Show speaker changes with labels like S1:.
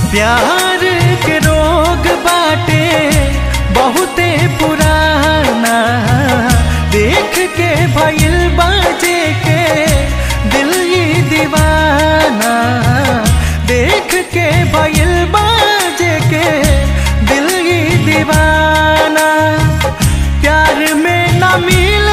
S1: प्यार के रोग बाटे बहुते पुराना देख के भइल बाजे के दिल ये दीवाना देख के भइल बाजे के दिल ये दीवाना प्यार में न मिल